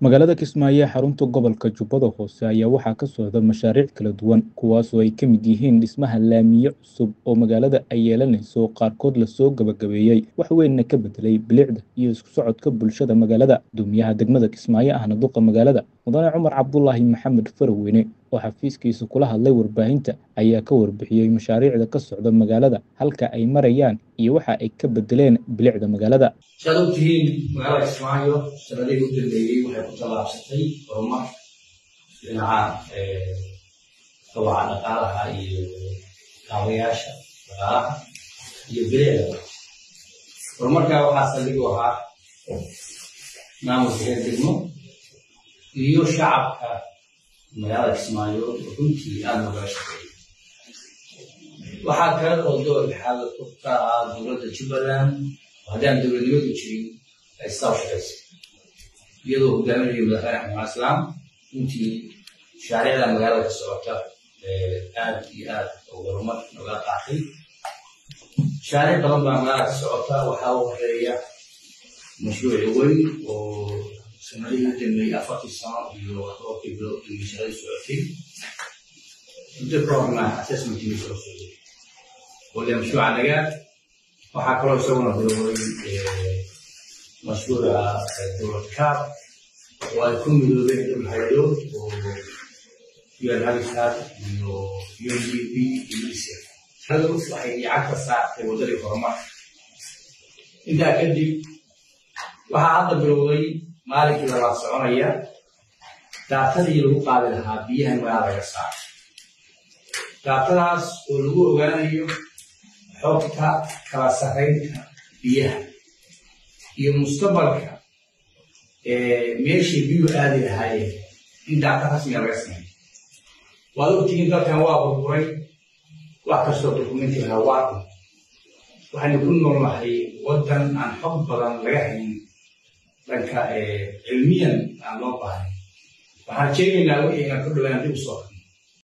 magaalada kismaayo ee xarunta gobolka jubbada hoose ayaa waxaa ka socda mashaariic kala duwan kuwaasoo ay ka mid yihiin dhismaha laamiye cusub oo magaalada ay yeelanayso qaarkood lasoo gabagabeeyey wax weynna ka bedelay bilicda iyo isku socodka bulshada magaalada guddoomiyaha degmada kismaayo ahna duqa magaalada mudane cumar cabdulaahi maxamed faraweyne oo xafiiskiisa kula hadlay warbaahinta ayaa ka warbixiyey mashaariicda ka socda magaalada halka ay marayaan iyo waxa ay ka bedeleen bilicda magaalada saad og tihiin magaalada kismaayo sanadihii u dambeeyey waxay ku tallaabsatay horumar dhinaca kobaca dhaqaalaha iyo kaabayaasha dhaqaalaha iyo bilicda horumarkaa waxaa saldhig u ahaa maamulka reer degmo iyo shacabka magaalada kismaayo runtii aada logala shaqeeyay waxaa kale oo door xal ka ah dowladda jubbaland oo haddaan dowladnimadu jirin ay sidaa u shaqaysay iyadoo hogaaminayo madaxweyne xamed islaam runtii mashaariicda magaalada ka socota aad iyo aad oo horumar nogala qaatay mashaariic badan baa magaalada ka socota waxaa u horeeya mashruuci weyn oo sanadihii u dambeeyey afartii sano iyo tobankii bilood iyo shaqadii socotay muddo kahorna assessmentkii soo socday waliya mashruuca nagaad waxaa kaloo isaguna bilowday mashruuca dowlad kaab oo ay ku midoobeen dhul haydood oo un habitat iyo undp iyo isir shaqadu waxay lacagta saartay waddadii horumarka intaa kadib waxaa hadda bilowday maalinkii labaad soconaya daatadii lagu qaadi lahaa biyaha magaalada laga saaro daatadaas oo lagu ogaanayo xogta kala sarraynta biyaha iyo mustaqbalka meeshii biyuhu aadi lahaayeen in daata rasmiga laga sameeyo waad ogtihiin dalkan waa burburay wax kastoo dokumenti lahaa waa dhun waxaynu ku noolnahay waddan aan xog badan laga hayn dhanka cilmiyan aan loo baahay waxaan sheegaynaa wixii aan ku dhawaan dib u soo